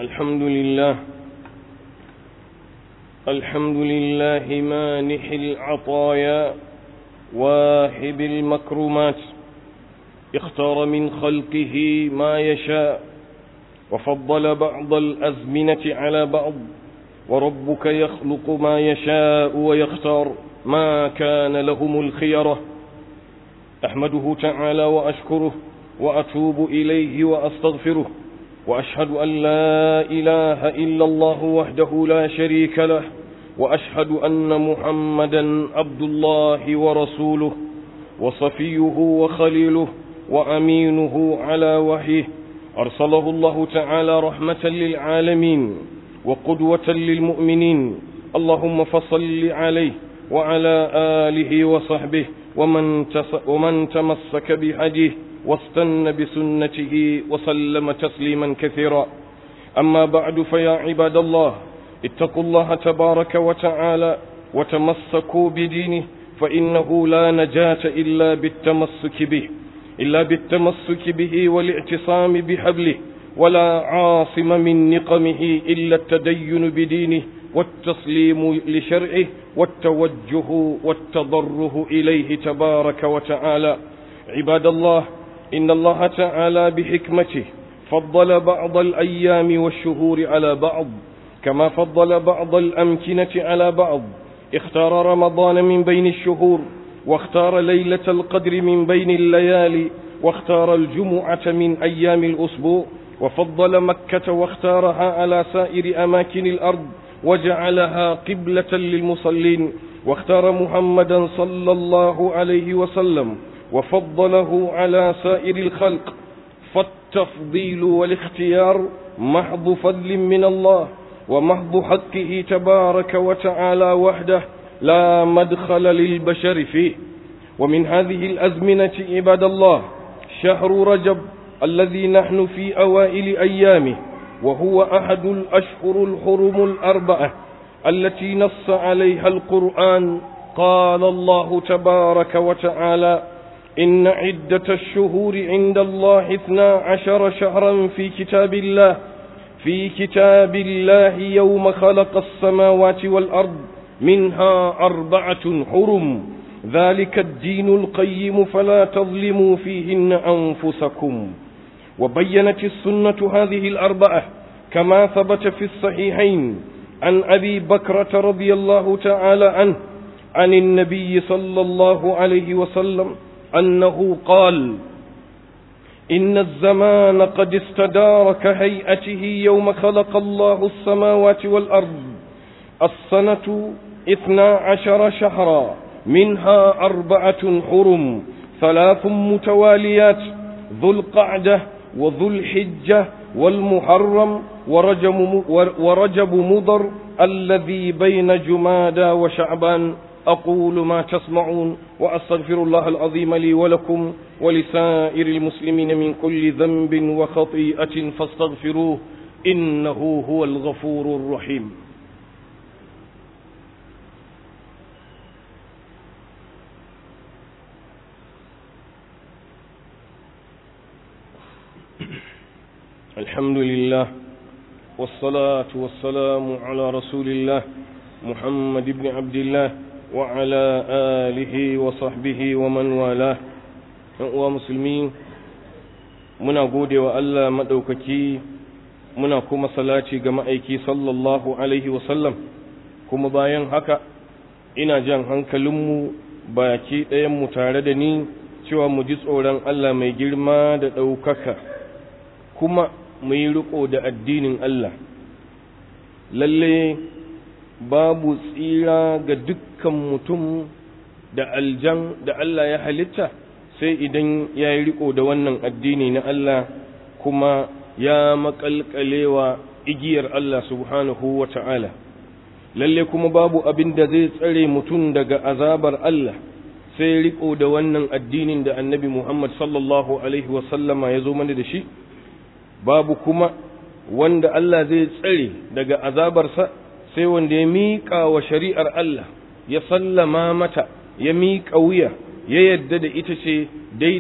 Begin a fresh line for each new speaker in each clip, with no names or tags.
الحمد لله الحمد لله مانح العطايا واهب المكرمات اختار من خلقه ما يشاء وفضل بعض الأزمنة على بعض وربك يخلق ما يشاء ويختار ما كان لهم الخيرة أحمده تعالى وأشكره وأتوب إليه وأستغفره وأشهد أن لا إله إلا الله وحده لا شريك له وأشهد أن محمدا عبد الله ورسوله وصفيه وخليله وأمينه على وحيه أرسله الله تعالى رحمة للعالمين وقدوة للمؤمنين اللهم فصل عليه وعلى آله وصحبه ومن, ومن تمسك بهديه واستن بسنته وسلم تسليما كثيرا أما بعد فيا عباد الله اتقوا الله تبارك وتعالى وتمسكوا بدينه فإنه لا نجاة إلا بالتمسك به إلا بالتمسك به والاعتصام بحبله ولا عاصم من نقمه إلا التدين بدينه والتسليم لشرعه والتوجه والتضره إليه تبارك وتعالى عباد الله إن الله تعالى بحكمته فضل بعض الأيام والشهور على بعض كما فضل بعض الأمكنة على بعض اختار رمضان من بين الشهور واختار ليلة القدر من بين الليالي واختار الجمعة من أيام الأسبوع وفضل مكة واختارها على سائر أماكن الأرض وجعلها قبلة للمصلين واختار محمدا صلى الله عليه وسلم وفضله على سائر الخلق فالتفضيل والاختيار محض فضل من الله ومحض حقه تبارك وتعالى وحده لا مدخل للبشر فيه ومن هذه الأزمنة عباد الله شهر رجب الذي نحن في أوائل أيامه وهو أحد الأشهر الحرم الأربعة التي نص عليها القرآن قال الله تبارك وتعالى إن عدة الشهور عند الله اثنا عشر شهرا في كتاب الله في كتاب الله يوم خلق السماوات والأرض منها أربعة حرم ذلك الدين القيم فلا تظلموا فيهن أنفسكم وبينت السنة هذه الأربعة كما ثبت في الصحيحين عن أبي بكرة رضي الله تعالى عنه عن النبي صلى الله عليه وسلم أنه قال إن الزمان قد استدار كهيئته يوم خلق الله السماوات والأرض السنة اثنا عشر شهرا منها أربعة حرم ثلاث متواليات ذو القعدة وذو الحجة والمحرم ورجب, ورجب مضر الذي بين جمادى وشعبان أقول ما تسمعون وأستغفر الله العظيم لي ولكم ولسائر المسلمين من كل ذنب وخطيئة فاستغفروه إنه هو الغفور الرحيم الحمد لله والصلاة والسلام على رسول الله محمد بن عبد الله وعلى آله وصحبه ومن والاه uwa musulmi muna gode wa Allah maɗaukaki muna kuma salati ga ma'aiki sallallahu alaihi wasallam kuma bayan haka ina jan hankalinmu baki ɗayanmu tare da ni cewa mu ji tsoron Allah mai girma da ɗaukaka kuma mu yi riƙo da addinin Allah lalle babu tsira ga dukkan mutum da aljan da Allah ya halitta sai idan ya yi riko da wannan addini na Allah kuma ya makalkalewa igiyar Allah subhanahu wa ta'ala lalle kuma babu abin da zai tsare mutum daga azabar Allah sai riko da wannan addinin da annabi Muhammad sallallahu alaihi wasallama ya zo mana da shi babu kuma wanda Allah zai tsare daga azabarsa sai wanda ya miƙa wa shari'ar Allah ya sallama mata ya miƙa wuya ya yadda da ita ce daidai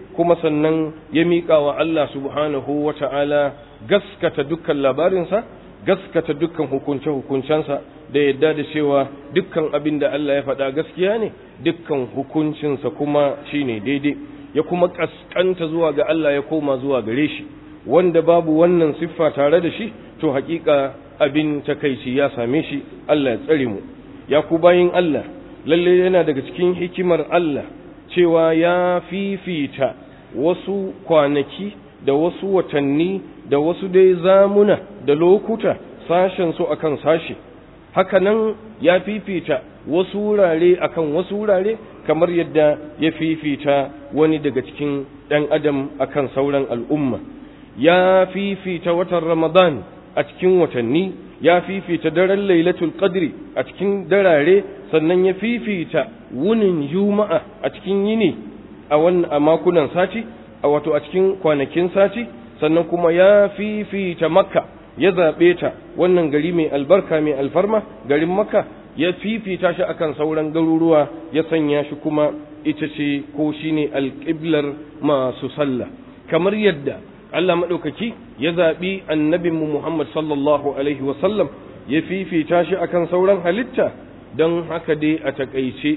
kuma sannan ya miƙa wa Allah subhanahu wa ta'ala gaskata dukkan labarinsa gaskata dukkan hukunce-hukuncensa da yadda da cewa dukkan abin da Allah ya faɗa gaskiya ne dukkan hukuncinsa kuma shine daidai ya kuma ƙasƙanta zuwa ga Allah ya koma zuwa gare shi wanda babu wannan siffa tare da shi to haƙiƙa abin takaici ya same shi Allah ya tsare mu ya ku bayin Allah lalle yana daga cikin hikimar Allah cewa ya fifita wasu kwanaki da wasu watanni da wasu dai zamuna da lokuta sashen su akan sashe hakanan ya fifita wasu wurare akan wasu wurare kamar yadda ya fifita wani daga cikin ɗan adam akan sauran al'umma ya fifita watan ramadan a cikin watanni ya fifita daren lailatul qadri a cikin darare sannan ya fifita wunin juma'a a cikin yini a wannan a makunan sati a wato a cikin kwanakin sati sannan kuma ya fifita makka ya zaɓe ta wannan gari mai albarka mai alfarma garin makka ya fifita shi akan sauran garuruwa ya sanya shi kuma ita ce ko shine alƙiblar masu sallah kamar yadda Allah maɗaukaki ya zaɓi annabinmu Muhammad sallallahu alaihi wasallam ya fifita shi akan sauran halitta don haka dai a taƙaice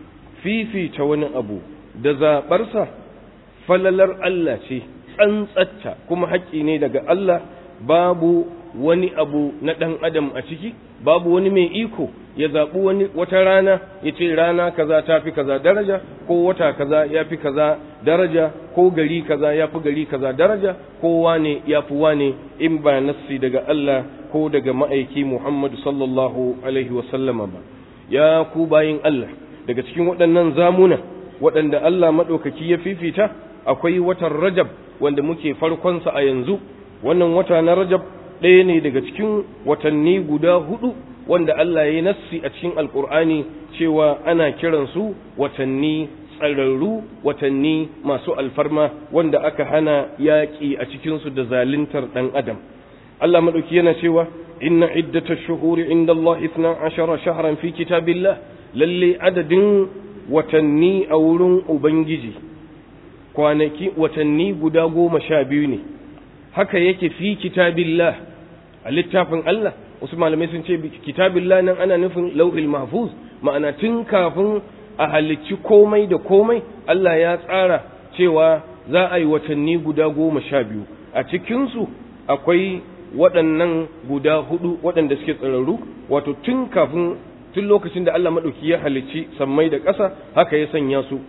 fifita wani abu da zaɓarsa falalar Allah ce tsantsatta kuma haƙƙi ne daga Allah babu wani abu na ɗan adam a ciki babu wani mai iko ya zaɓi wani wata rana ya ce rana kaza ta fi kaza daraja ko wata kaza ya fi kaza daraja ko gari kaza ya fi gari kaza daraja ko wane ya fi wane in ba nassi daga Allah ko daga ma'aiki Muhammadu sallallahu alaihi wasallama ba ya ku bayin Allah daga cikin waɗannan zamuna waɗanda Allah maɗaukaki ya fifita akwai watan Rajab wanda muke farkonsa a yanzu wannan wata na Rajab ɗaya ne daga cikin watanni guda hudu wanda Allah ya yi nassi a cikin alkur'ani cewa ana kiransu watanni tsararru watanni masu alfarma wanda aka hana yaƙi a cikinsu da zaluntar ɗan adam Allah maɗauki yana cewa inna iddata shuhuri inda Allah isna ashara shahran fi kitabillah lalle adadin watanni a wurin ubangiji kwanaki watanni guda goma sha biyu ne haka yake fi kitabillah a littafin Allah wasu malamai sun ce kitabillah nan ana nufin lauhil mahfuz ma'ana tun kafin a halicci komai da komai Allah ya tsara cewa za a yi watanni guda goma sha biyu a cikinsu akwai waɗannan guda hudu waɗanda suke tsararru wato tun kafin tun lokacin da Allah maɗauki ya halicci sammai da ƙasa haka ya sanya su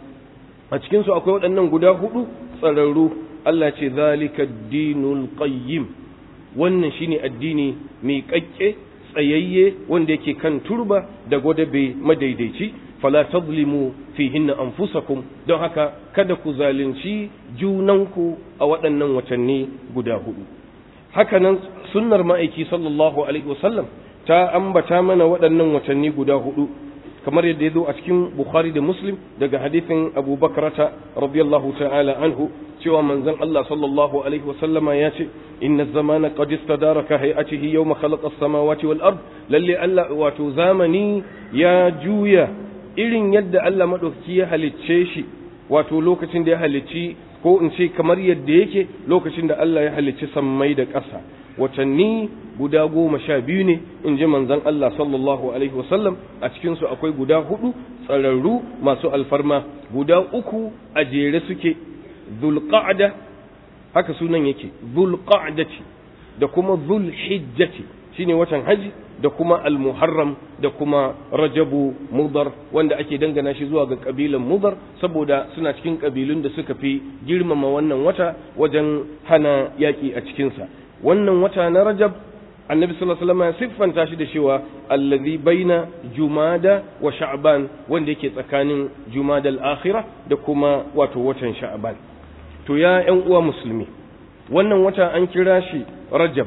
a cikinsu akwai waɗannan guda hudu tsararru Allah ce zalika dinul qayyim wannan shine addini mai kakke tsayayye wanda yake kan turba da gwadabe madaidaici fala tadlimu fihinna anfusakum don haka kada ku zalunci junanku a waɗannan watanni guda hudu hakanan sunnar ma'aiki sallallahu alaihi wasallam ta ambata mana waɗannan watanni guda hudu kamar yadda ya zo a cikin bukhari da muslim daga hadithin abu bakarata radiyallahu ta'ala anhu cewa manzon Allah sallallahu alaihi wasallama ya ce inna zamana qad istadara ka hay'atihi yawma khalaqa as-samawati wal ard lalle Allah wato zamani ya juya irin yadda Allah madaukaki ya halicce shi wato lokacin da ya halicci ko in ce kamar yadda yake lokacin da Allah ya halicci sammai da ƙasa watanni guda goma sha biyu ne in ji manzon Allah sallallahu alaihi wasallam a cikinsu akwai guda hudu tsararru masu alfarma guda uku a jere suke zulqa'da haka sunan yake zulqa'dati da kuma zulhijjati shine watan haji da kuma almuharram da kuma rajabu mudar wanda ake dangana shi zuwa ga kabilan mudar saboda suna cikin kabilun da suka fi girmama wannan wata wajen hana yaki a cikinsa wannan wata na rajab annabi sallallahu alaihi wasallam ya siffanta shi da cewa allazi baina jumada wa sha'ban wanda yake tsakanin jumada al-akhirah da kuma wato watan sha'ban to ya ƴan uwa musulmi wannan wata an kira shi rajab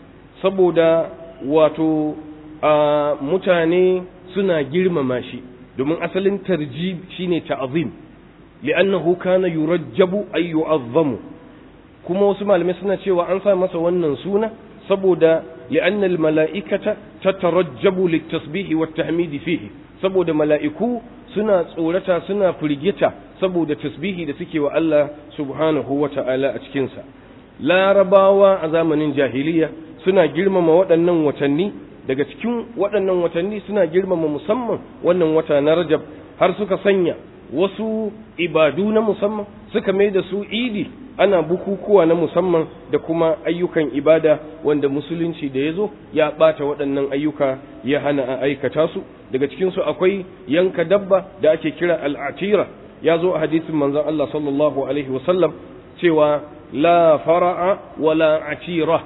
saboda wato a mutane suna girmama shi domin asalin tarjib shine ta'zim li'annahu kana yurajjabu ay yu'azzamu kuma wasu malamai suna cewa an sa masa wannan suna saboda li'anna al-mala'ikata tatarajjabu lit-tasbih wat-tahmid fihi saboda mala'iku suna tsorata suna firgita saboda tasbihi da suke wa Allah subhanahu wa ta'ala a cikinsa larabawa a zamanin jahiliya suna girmama waɗannan watanni daga cikin waɗannan watanni suna girmama musamman wannan wata na rajab har suka sanya wasu ibadu na musamman suka mai da su idi ana bukukuwa na musamman da kuma ayyukan ibada wanda musulunci da ya zo ya ɓata waɗannan ayyuka ya hana a aikata su daga cikinsu akwai yanka dabba da ake kira al'atira ya zo a hadisin manzon Allah sallallahu alaihi wasallam cewa la fara'a wala atira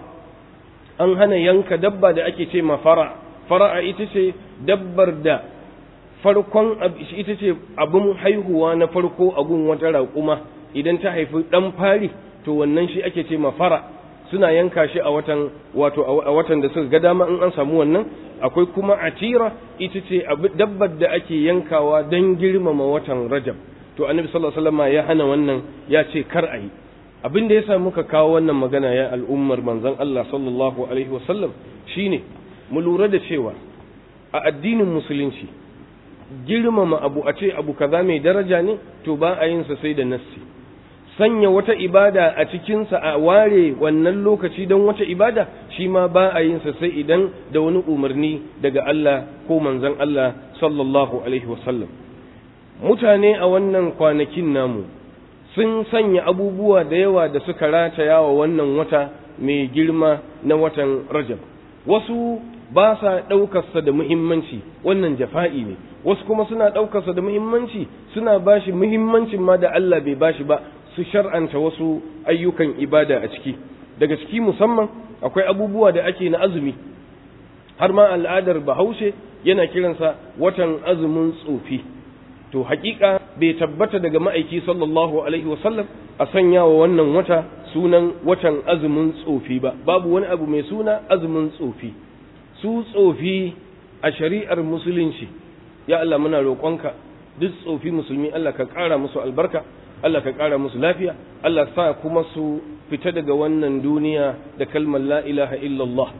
an hana yanka dabba da ake ce ma fara fara'a ita ce dabbar da farkon ita ce abin haihuwa na farko a gun wata raƙuma idan ta haifi ɗan fari to wannan shi ake ce ma fara suna yanka shi a watan wato a watan da suka ga dama in an samu wannan akwai kuma atira ita ce dabbar da ake yankawa don girmama watan rajab to annabi sallallahu alaihi wasallam ya hana wannan ya ce kar a yi abin da yasa muka kawo wannan magana ya al'ummar manzon Allah sallallahu alaihi wasallam shine mu lura da cewa a addinin musulunci girmama abu a ce abu kaza mai daraja ne to ba a yin sa sai da nassi sanya wata ibada a cikinsa a ware wannan lokaci don wata ibada shi ma ba a yin sa sai idan da wani umarni daga Allah ko manzon Allah sallallahu alaihi wasallam mutane a wannan kwanakin namu sun sanya abubuwa da yawa da suka rataya wa wannan wata mai girma na watan Rajab wasu ba sa ɗaukarsa da muhimmanci wannan jafa'i ne wasu kuma suna ɗaukarsa da muhimmanci suna bashi muhimmancin ma da Allah bai bashi ba su shar'anta wasu ayyukan ibada a ciki daga ciki musamman akwai abubuwa da ake na azumi har ma al'adar bahaushe yana kiransa watan azumin tsofi to hakika bai tabbata daga ma'aiki sallallahu alaihi wasallam a sanya wa wannan wata sunan watan azumin tsofi ba babu wani abu mai suna azumin tsofi su tsofi a shari'ar musulunci ya Allah muna roƙonka duk tsofi musulmi Allah ka ƙara musu albarka Allah ka ƙara musu lafiya Allah sa kuma su fita daga wannan duniya da kalmar la ilaha illallah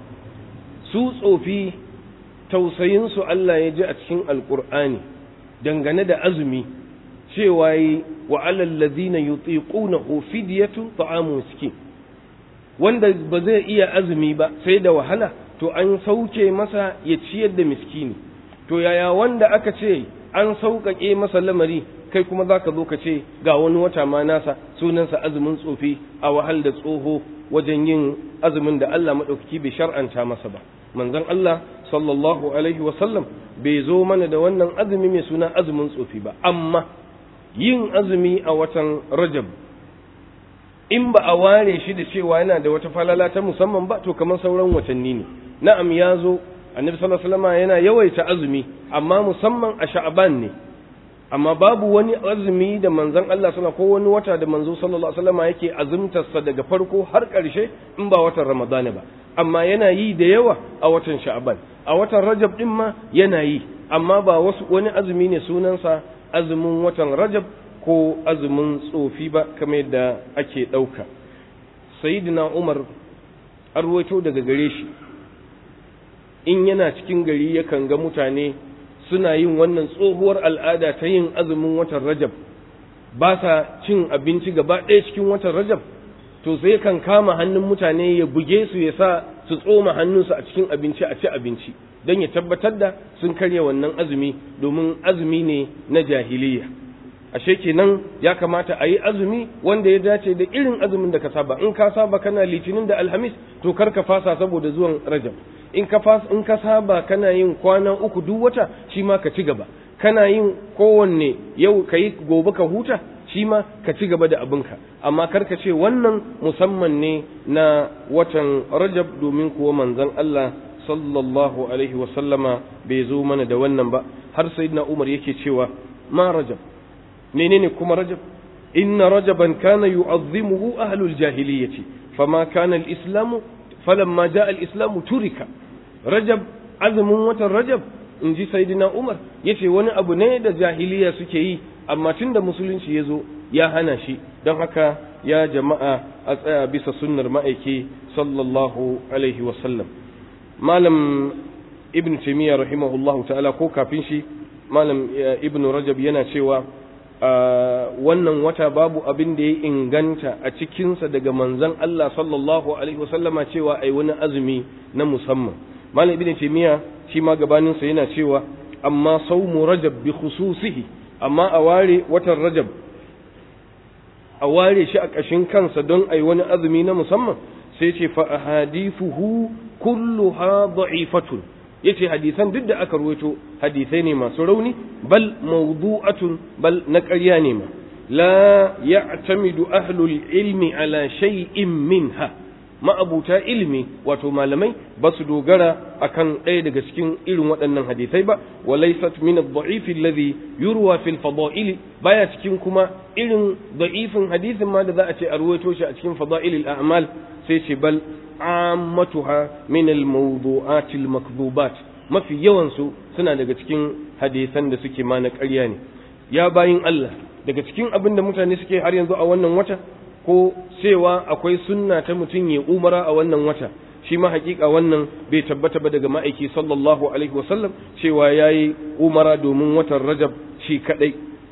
su tsofi tausayinsu Allah ya ji a cikin alƙur'ani dangane da azumi cewa yi wa alal ladina yutiqunahu fidyatun ta'amu miskin wanda ba zai iya azumi ba sai da wahala to an sauke masa ya ciyar da miskini to yaya wanda aka ce an sauƙaƙe masa lamari kai kuma za ka zo ka ce ga wani wata ma nasa sunansa azumin tsofi a wahal da tsoho wajen yin azumin da Allah maɗaukaki bai shar'anta masa ba manzon Allah sallallahu alaihi wasallam bai zo mana da wannan azumi mai suna azumin tsofi ba amma yin azumi a watan rajab in ba a ware shi da cewa yana da wata falala ta musamman ba to kamar sauran watanni ne na'am ya zo annabi sallallahu alaihi wasallam yana yawaita azumi amma musamman a sha'ban ne amma babu wani azumi da manzon Allah sallallahu ko wani wata da manzo sallallahu alaihi wasallam yake azumtarsa daga farko har ƙarshe in ba watan Ramadan ba amma yana yi da yawa a watan Sha'ban a watan Rajab din ma yana yi amma ba wasu wani azumi ne sunansa azumin watan Rajab ko azumin tsofi ba kamar yadda ake ɗauka sayyidina Umar arwaito daga gare shi in yana cikin gari yakan ga mutane suna yin wannan tsohuwar al'ada ta yin azumin watan rajab ba sa cin abinci gaba ɗaya cikin watan rajab to sai kan kama hannun mutane ya buge su ya sa su tsoma hannunsu a cikin abinci a ci abinci don ya tabbatar da sun karya wannan azumi domin azumi ne na jahiliya ashe kenan ya kamata a yi azumi wanda ya dace da irin azumin da ka saba in ka saba kana litinin da alhamis to kar ka fasa saboda zuwan rajab in ka fas in ka saba kana yin kwana uku duk wata shi ma ka ci gaba kana yin kowanne yau ka yi gobe ka huta shi ma ka ci gaba da abinka amma kar ka ce wannan musamman ne na watan rajab domin kuwa manzon Allah sallallahu alaihi wa sallama bai zo mana da wannan ba har sayyidina Umar yake cewa ma rajab menene kuma rajab inna rajaban kana yu'azzimuhu ahlul jahiliyyati fama kana al-islamu falamma jaa al-islamu turika rajab azumin watan rajab in ji sayyidina umar yace wani abu ne da jahiliya suke yi amma tunda musulunci ya zo ya hana shi don haka ya jama'a a tsaya bisa sunnar ma'aiki sallallahu alaihi wasallam malam ibn taymiya rahimahullahu ta'ala ko kafin shi malam ibn rajab yana cewa wannan wata babu abin da ya inganta a cikinsa daga manzon Allah sallallahu alaihi wasallama cewa ai wani azumi na musamman malam ibn taymiya shi ma gabaninsa yana cewa amma saumu rajab bi khususihi amma a ware watan rajab a ware shi a ƙashin kansa don ai wani azumi na musamman sai ce fa ahadithuhu kulluha da'ifatun yace hadisan duk da aka ruwaito hadisai ne masu rauni bal mawdu'atun bal na ƙarya ne ma la ya'tamidu ahlul ilmi ala shay'in minha ma'abuta ilimi wato malamai ba su dogara akan ɗaya daga cikin irin waɗannan hadisai ba wa laysat min ad-da'if alladhi yurwa fil fada'il baya cikin kuma irin da'ifin hadisin ma da za a ce a ruwaito shi a cikin fada'il al-a'mal sai ce bal ammatuha min al-mawdu'at al-makdhubat mafi yawan su suna daga cikin hadisan da suke ma na ƙarya ne ya bayin Allah daga cikin abin da mutane suke har yanzu a wannan wata ko cewa akwai sunna ta mutum ya umara a wannan wata shi ma hakika wannan bai tabbata ba daga ma'aiki sallallahu alaihi wasallam cewa yayi umara domin watan rajab shi kadai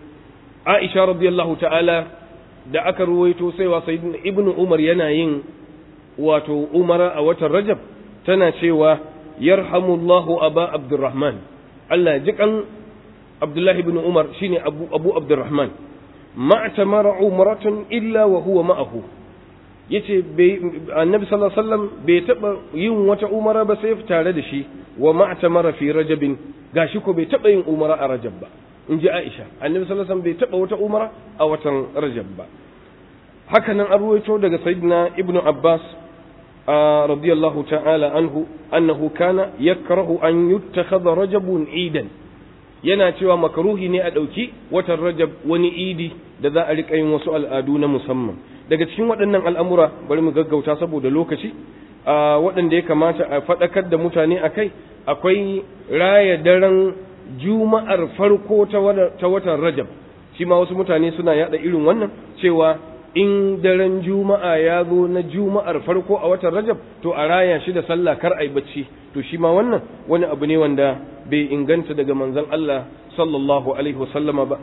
aisha radiyallahu ta'ala da aka ruwaito cewa sayyidina ibnu umar yana yin wato umara a watan rajab tana cewa yarhamullahu aba abdurrahman Allah ji kan abdullahi ibn umar shine abu abu abdurrahman ma tamara umratun illa wa huwa ma'ahu yace annabi sallallahu alaihi wasallam bai taba yin wata umara ba sai tare da shi wa ma tamara fi rajabin gashi ko bai taba yin umara a rajab ba in ji aisha annabi sallallahu alaihi wasallam bai taba wata umara a watan rajab ba haka nan an ruwaito daga sayyidina ibnu abbas radiyallahu ta'ala anhu annahu kana yakrahu an yuttakhadha rajabun idan yana cewa makaruhi ne a ɗauki watan rajab wani idi da za a riƙa yin wasu al'adu na musamman daga cikin waɗannan al'amura bari mu gaggauta saboda lokaci waɗanda ya kamata a faɗakar da mutane a kai akwai raya daren juma'ar farko ta watan rajab shi ma wasu mutane suna yaɗa irin wannan cewa in daren juma'a ya zo na juma'ar farko a watan rajab to a raya shi da sallah kar ai bacci to shi ma wannan wani abu ne wanda bai inganta daga manzon Allah sallallahu alaihi wasallama ba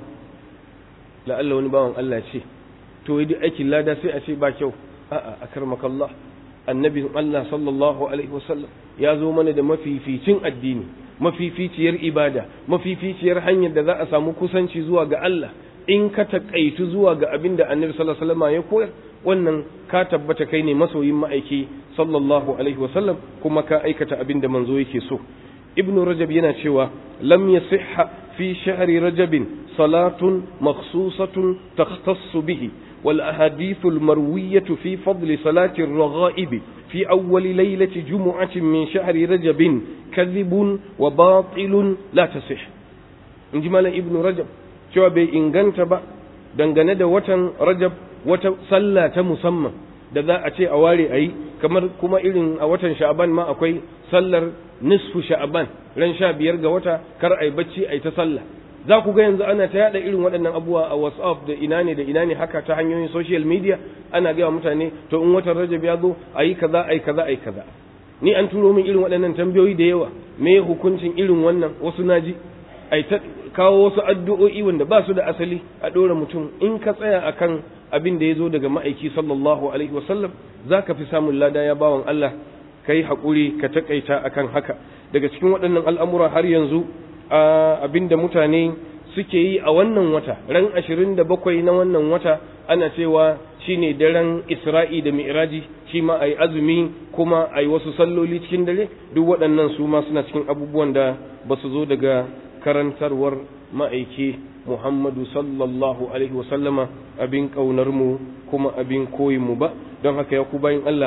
la'alla wani bawan Allah ce to yi aikin lada sai a ce ba kyau a'a akarmakallah annabin Allah sallallahu alaihi wasallam ya zo mana da mafificin addini mafificiyar ibada mafificiyar hanyar da za a samu kusanci zuwa ga Allah in ka taƙaitu zuwa ga abin da annabi sallallahu alaihi wasallam ya koyar wannan ka tabbata kai ne masoyin ma'aiki sallallahu alaihi wasallam kuma ka aikata abin da manzo yake so ibnu rajab yana cewa lam yasihha fi shahri rajabin salatun makhsusatun takhtassu bihi wal ahadithu al marwiyatu fi fadli salati ar-raghaib fi awwal laylati jumu'atin min shahri rajabin kadhibun wa batilun la tasih inji malam ibnu rajab cewa bai inganta ba dangane da watan rajab wata sallah ta musamman da za a ce a ware a yi kamar kuma irin a watan sha'aban ma akwai sallar nisfu sha'aban ran sha biyar ga wata kar a yi bacci a yi ta sallah za ku ga yanzu ana ta yada irin waɗannan abubuwa a whatsapp da ina ne da ina ne haka ta hanyoyin social media ana gaya mutane to in watan rajab ya zo a yi kaza a yi kaza a yi kaza ni an turo min irin waɗannan tambayoyi da yawa me hukuncin irin wannan wasu naji a ta kawo wasu addu'o'i wanda ba su da asali a ɗora mutum in ka tsaya akan abin da ya zo daga ma'aiki sallallahu alaihi wasallam za ka fi samun lada ya bawan Allah ka yi haƙuri ka taƙaita akan haka daga cikin waɗannan al'amura har yanzu abin da mutane suke yi a wannan wata ran ashirin da bakwai na wannan wata ana cewa shine daren isra'i da mi'raji shi ma a yi azumi kuma a yi wasu salloli cikin dare duk waɗannan su ma suna cikin abubuwan da ba su zo daga karantarwar ma'aiki Muhammadu sallallahu Alaihi wasallama abin ƙaunarmu kuma abin koyinmu ba don haka ya ku bayin Allah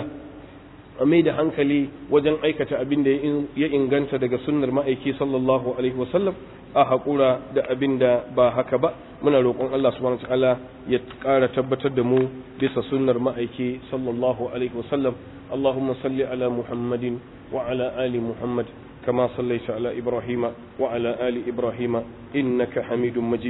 a mai da hankali wajen aikata abin da ya inganta daga sunnar ma'aiki sallallahu Alaihi wasallam a haƙura da abin da ba haka ba muna roƙon Allah subhanahu ta'ala ya ƙara tabbatar da mu bisa sunnar ma'aiki sallallahu Alaihi wasallam Allahumma salli ala Muhammadin wa ala ali Muhammad كما صليت على إبراهيم وعلى آل إبراهيم إنك حميد مجيد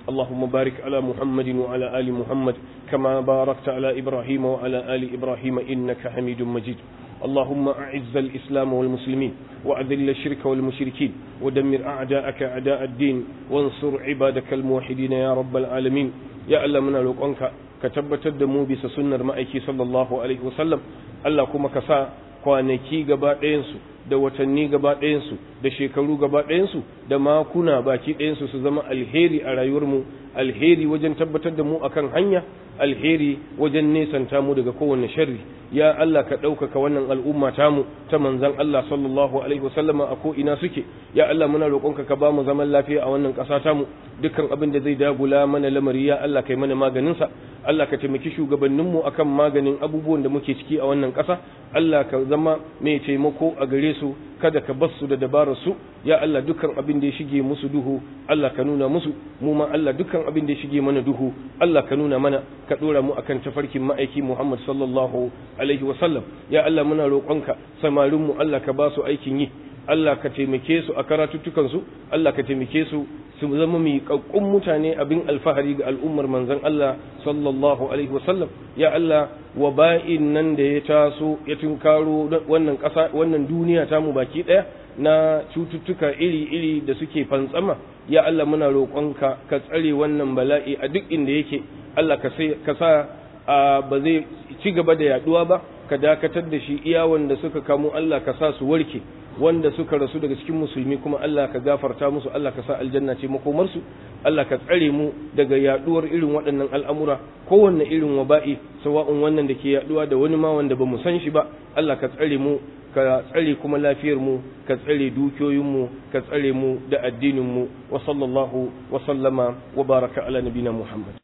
اللهم بارك على محمد وعلى آل محمد كما باركت على إبراهيم وعلى آل إبراهيم إنك حميد مجيد اللهم أعز الإسلام والمسلمين وأذل الشرك والمشركين ودمر أعداءك أعداء الدين وانصر عبادك الموحدين يا رب العالمين يا الله من لقنك كتبت الدمو بس سنة مأيكي صلى الله عليه وسلم الله كما كسا kwanaki gaba ɗayansu da watanni gaba ɗayansu da shekaru gaba ɗayansu da makuna baki ɗayansu su zama alheri a rayuwarmu alheri wajen tabbatar da mu akan hanya alheri wajen nesanta mu daga kowane sharri ya Allah ka ɗaukaka wannan al'umma tamu ta manzan Allah sallallahu alaihi wasallama a ko ina suke ya Allah muna roƙonka ka ba mu zaman lafiya a wannan ƙasa tamu dukkan abin da zai dagula mana lamari ya Allah kai mana maganin sa Allah ka taimaki shugabanninmu akan maganin abubuwan da muke ciki a wannan ƙasa Allah ka zama mai taimako a gare su kada ka bar su da dabarar su ya Allah dukkan abin da ya shige musu duhu Allah ka nuna musu mu ma Allah dukkan abin da ya shige mana duhu Allah ka nuna mana ka dora mu akan tafarkin ma'aiki Muhammad sallallahu alaihi wa sallam ya Allah muna roƙonka samarin mu Allah ka ba su aikin yi Allah ka taimake su a karatuttukan su Allah ka taimake su su zama miƙaƙƙun mutane abin alfahari ga al'ummar manzon Allah sallallahu alaihi wa sallam ya Allah waba'in nan da ya taso ya tunkaro wannan ƙasa wannan duniya ta mu baki ɗaya na cututtuka iri-iri da suke fantsama ya Allah muna roƙonka ka tsare wannan bala'i a duk inda yake Allah ka sa ba zai ci gaba da yaduwa ba ka dakatar da shi iya wanda suka kamo Allah ka sa su warke wanda suka rasu daga cikin musulmi kuma Allah ka gafarta musu Allah ka sa aljanna ce makomarsu Allah ka tsare mu daga yaduwar irin waɗannan al'amura kowanne irin waba'i sawa'un wannan da ke yaduwa da wani ma wanda ba mu san shi ba Allah ka tsare mu ka tsare kuma lafiyar mu ka tsare dukiyoyin mu ka tsare mu da addinin mu wa sallallahu wa sallama wa baraka ala nabina Muhammad